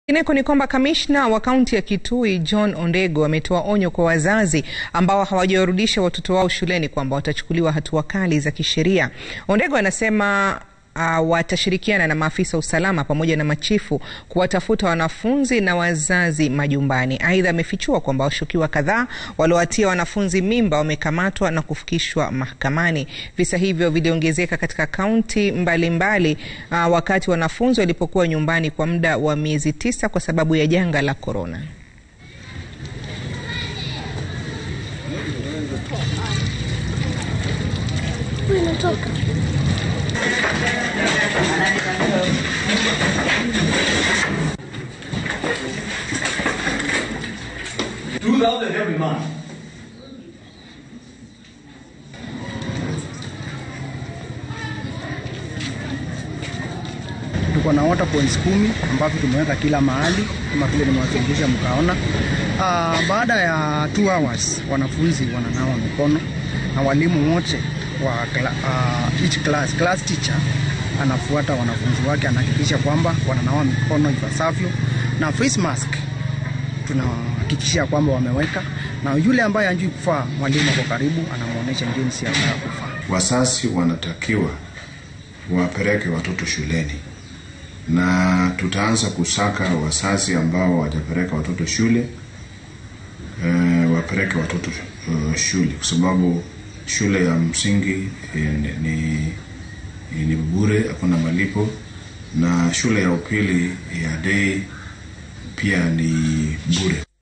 Ineko ni kwamba kamishna wa kaunti ya Kitui John Ondego ametoa onyo kwa wazazi ambao hawajawarudisha watoto wao shuleni kwamba watachukuliwa hatua kali za kisheria. Ondego anasema uh, watashirikiana na maafisa usalama pamoja na machifu kuwatafuta wanafunzi na wazazi majumbani. Aidha, amefichua kwamba washukiwa kadhaa waliowatia wanafunzi mimba wamekamatwa na kufikishwa mahakamani. Visa hivyo viliongezeka katika kaunti mbalimbali uh, wakati wanafunzi walipokuwa nyumbani kwa muda wa miezi tisa kwa sababu ya janga la korona. Two thousand every month. Tuko na water points kumi ambavyo tumeweka kila mahali kama vile nimewakilisha mkaona. Uh, baada ya two hours wanafunzi wananawa mikono na walimu wote wa kla, uh, each class, class teacher anafuata wanafunzi wake, anahakikisha kwamba wananawa mikono ipasavyo na face mask tunahakikishia kwamba wameweka, na yule ambaye anjui kufaa, mwalimu ako karibu, anamwonyesha jinsi ya kufaa. Wasasi wanatakiwa wapeleke watoto shuleni na tutaanza kusaka wasasi ambao wajapeleka watoto shule e, wapeleke watoto uh, shule kwa sababu shule ya msingi e, ni, ni, ni bure, hakuna malipo, na shule ya upili ya day pia ni bure.